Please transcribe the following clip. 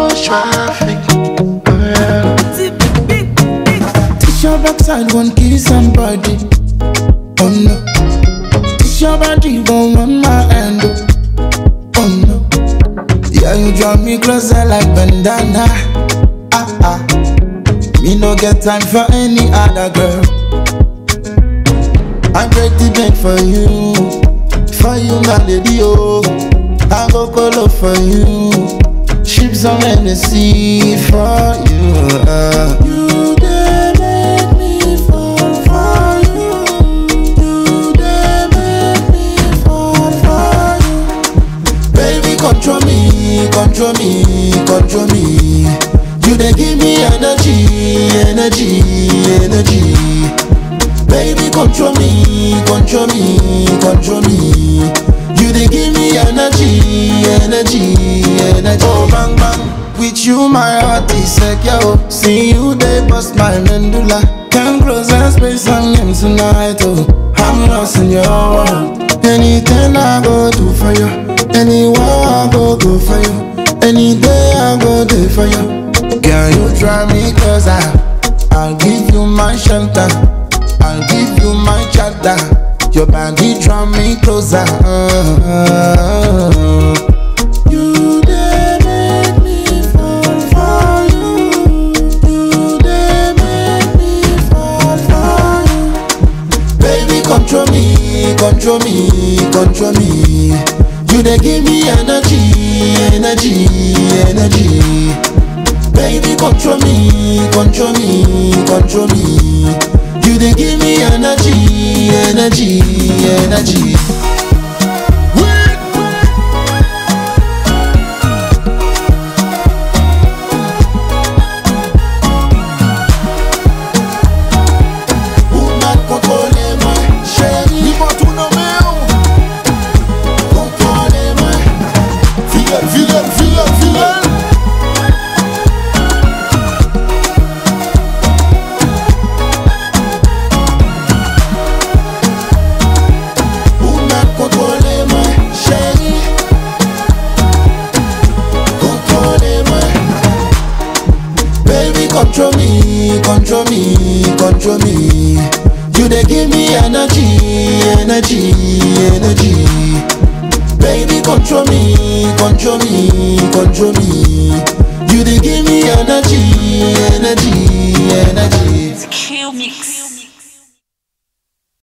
traffic. Oh, yeah. This your backside won't kill somebody. Oh no. This your body won't want my hand. Oh, oh no. Yeah, you draw me closer like bandana. Ah ah. Me no get time for any other girl. I break the bank for you, for you, my lady. Oh, I go colo for you. Ships on the sea for you. Uh. You dey make me fall for you. You dey make me fall for you. Baby, control me, control me, control me. You dey give me energy, energy, energy. Baby, control me, control me, control me. You dey give me energy, energy, energy. Oh bang bang, with you my heart is secure. See you dey bust my medulla. Come close and spend some time tonight. Oh, I'm lost in your world. Anything I go do for you, anywhere I go go for you, any day I go there for you. Girl, you drive me closer. I'll give you my shelter. I'll give you my charter. Your body draw me closer. You dey make me fall for you. You dey make me fall for you. Baby, control me, control me, control me. You dey give me energy, energy, energy. Baby, control me, control me, control me. You dey give me energy, energy, energy. Woman, contrôlez-moi, chérie. Dis-moi tout nommé, Contrôlez-moi. Fidèle, fidèle, fidèle, fidèle. Woman, contrôlez-moi, chérie. Contrôlez-moi. Baby, control me, control me, control me. You dey give me energy, energy, energy. Baby, control me, control me, control me. You dey give me energy, energy, energy. Q Mix.